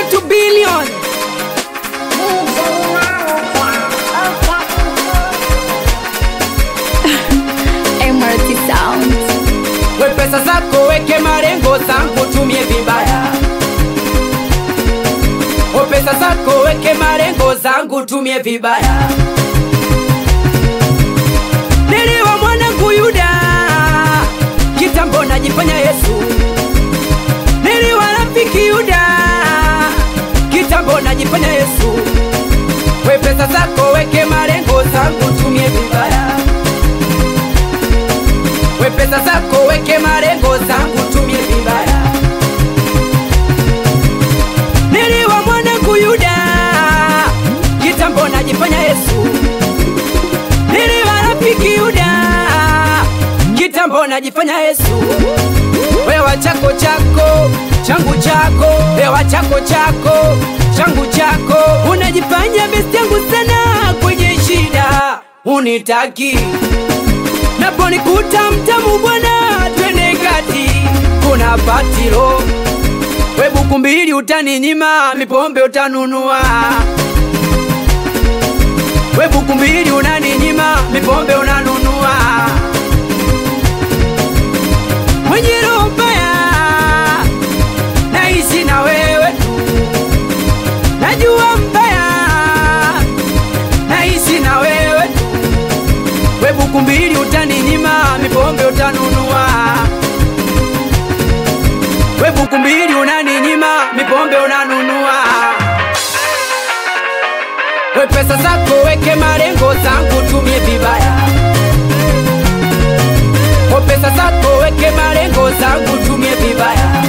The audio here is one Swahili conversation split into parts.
to billion MRT Sound. we pesa zako weke malengo zangu tumie vibaya o pesa zako weke malengo zangu tumie vibaya niliwa mwanangu yuda kitambo najifanya yesu niliwa rafiki yuda kitambo najifanya yesu we pesa zako weke malengo zangu tumie vibaya we pesa zako weke malengo zangu tumie vibaya niliwa mwanangu yuda kitambo najifanya yesu niliwa rafiki yuda kitambo najifanya yesu wewa chako chako changu chako wewa chako chako changu chako unajifanya besti yangu sana kwenye shida unitaki naponikuta mtamu bwana twende kati kuna patilo we buku mbili utaninyima mipombe utanunua we buku mbili unaninyima mipombe unanunua mwenye roho mbaya naishi na wewe tu najua mbaya naishi na wewe tu we buku mbili utaninyima mipombe utanunua we buku mbili unaninyima mipombe unanunua we pesa zako weke malengo zangu tumie vibaya we pesa zako weke malengo zangu tumie vibaya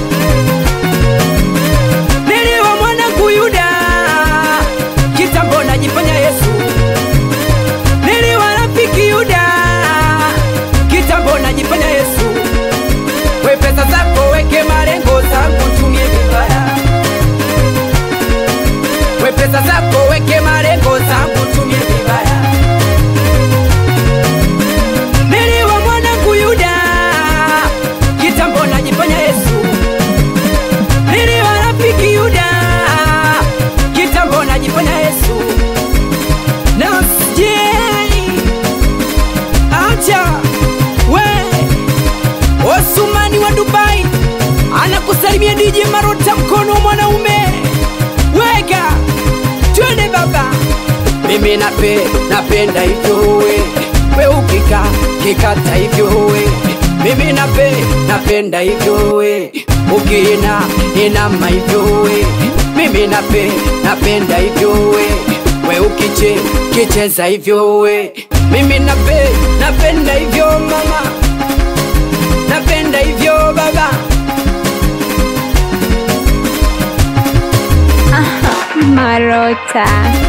niliwa mwanangu yuda kitambo najifanya yesu niliwa rafiki yuda kitambo najifanya yesu we pesa zako weke malengo zangu tumie vibaya we pesa zako weke malengo zangu tumie vibaya niliwa mwanangu yuda kitambo najifanya yesu niliwa rafiki yuda kitambo najifanya yesu nasjei acha we osumani wa dubai anakusalimia diji marota mkono wa mwanaume weka twende baba mimi nape napenda hivyo we we ukika kikata hivyo we mimi nape napenda hivyo we ukiina inama hivyo we mimi nape napenda hivyo we we ukiche kicheza hivyo we mimi nape napenda hivyo mama napenda hivyo baba Marota.